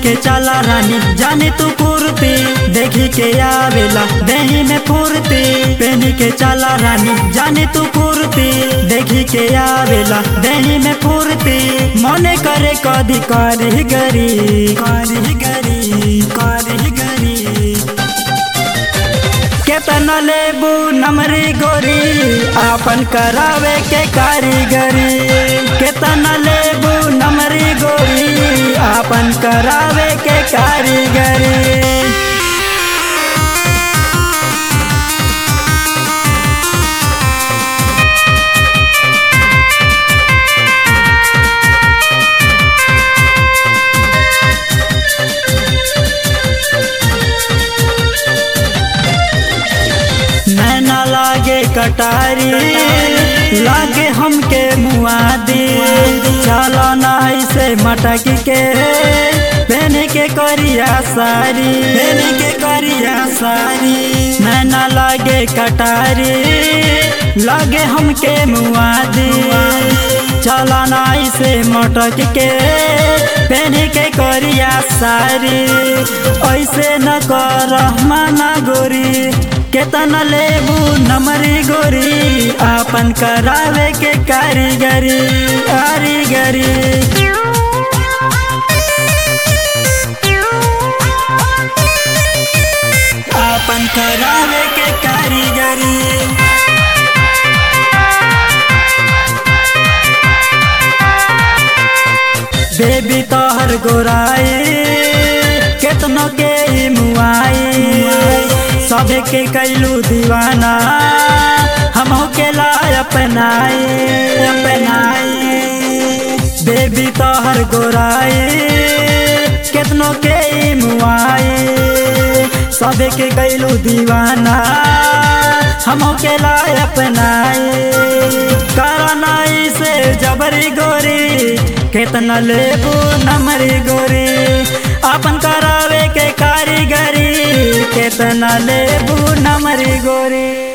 के चला रानी जाने तू कुर्ती देखी के आवेला दही में फुर्ती पहनी के चला रानी जाने तू कुर्ती देखी के आवेला दही में फुर्ती मने करे कदी करी गरी करी गरी करी गरी केतना लेबू नमरी गोरी आपन करावे के कारीगरी केतना लेबू नमरी गोरी आपन करावे के कारीगरी नैना लागे कटारी लागे हमके मुआदी चलो ना ऐसे मटक के पहने के करिया सारी पहने के करिया सारी नैना लागे कटारी लागे हमके मुआदी चलो ना ऐसे मटक के पहने के करिया सारी ऐसे न कर माना गोरी केतना लेबू नमरी गोरी आपन करावे के कारीगरी कारीगरी आपन करावे के कारीगरी बेबी तोहर गोराई केतनो के ई मुआई सबे के कैलू दीवाना हम के लाय अपनाई अपनाई बेबी तोहर गोराई केतनो के ई मुआई सबे के कैलू दीवाना हम के लाय अपनाई करनाई से जबरी गोरी केतना लेबू नमरी गोरी अपन करावे के कारीगरी केतना लेबू नमरी गोरी